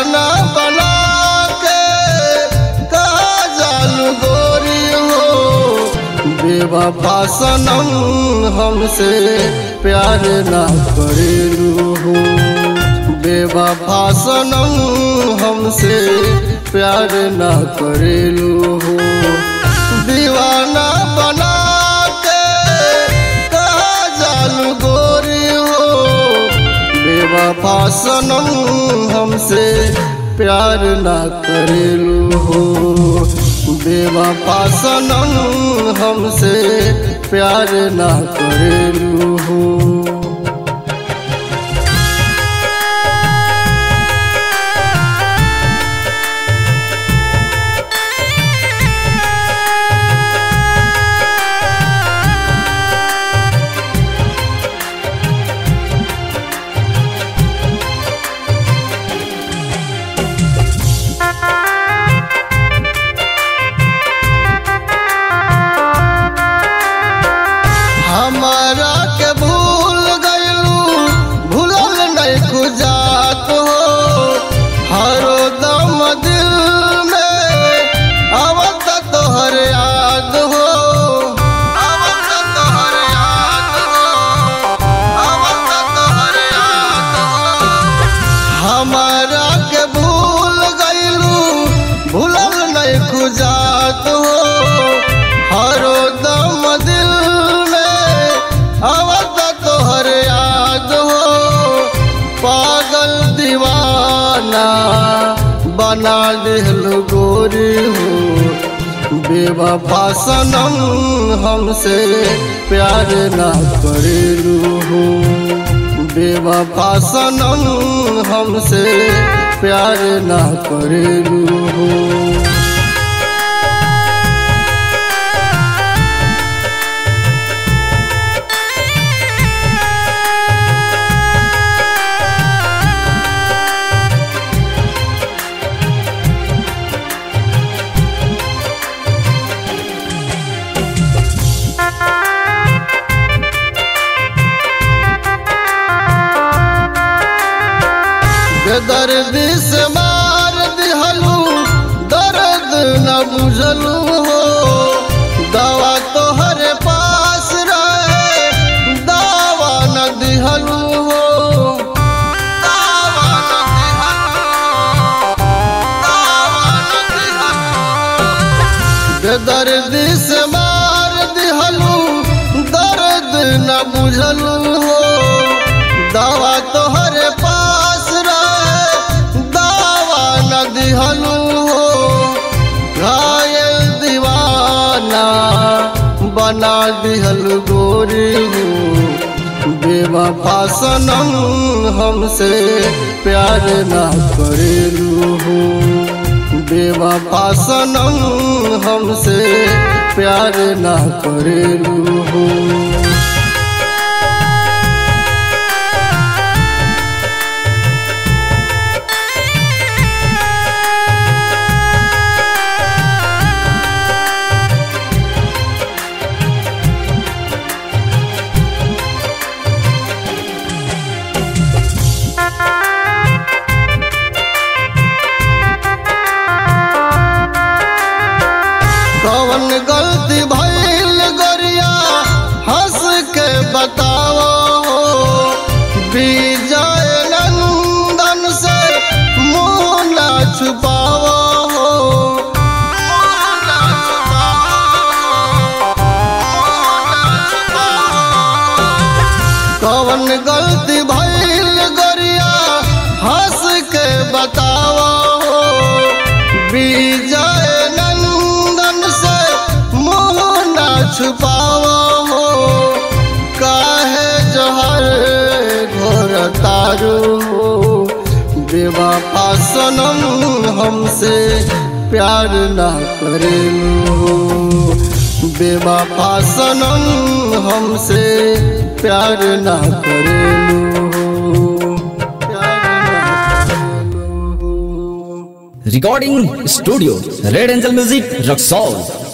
दीवाना बना के कहा जालू गोरी हो बेवफा सनम हमसे प्यार ना करेलू हो बेवफा सनम हमसे प्यार ना करेलू हो दीवाना बना के कहा जालू गोरी हो बेवफा सनम हमसे प्यार ना करेलू हो बेवफा सनम हमसे प्यार ना करेलू हो हमारा के भूल गयलू भूलल नहीं खुजात हो हरो दम दिल में आवत तोहर याद हो आवत तोहर याद हो आवत तोहर याद हो हमारा के भूल गयलू भूलल नहीं खुजात हो हरो दम दिल में आवत तोहर याद हो पागल दीवाना बना दिल गोरी हो बेवफा सनम हमसे प्यार ना करेलू हो बेवफा सनम हमसे प्यार ना करेलू हो बेदर्दी से मार दिहलू दर्द न बुझलू हो दवा तोहर पास रहे दवा न दिहलू हो दवा न दिहलू, दवा न दिहलू। बेदर्दी से मार दिहलू दर्द न बुझलू हो दवा तोहर पास रहे दवा न दिहलू हो घायल दीवाना बना दिहल गोरी हो बेवफा सनम हमसे प्यार ना करेलू हो बेवफा सनम हमसे प्यार ना करेलू हो कौन गलती भइल गरिया हंस के बताओ विजय नंदन से मुँह ना छुपाओ कौन गलती भइल गरिया हंस के बताओ विजय नंदन से मुँह न छुपाओ हो काहे जहर घोर तारू हो बेवफा सनम हमसे प्यार ना करेलू हो बेवफा सनम हमसे प्यार ना करेलू हो प्यार ना करेलू हो Recording Studio Red Angel Music Roxol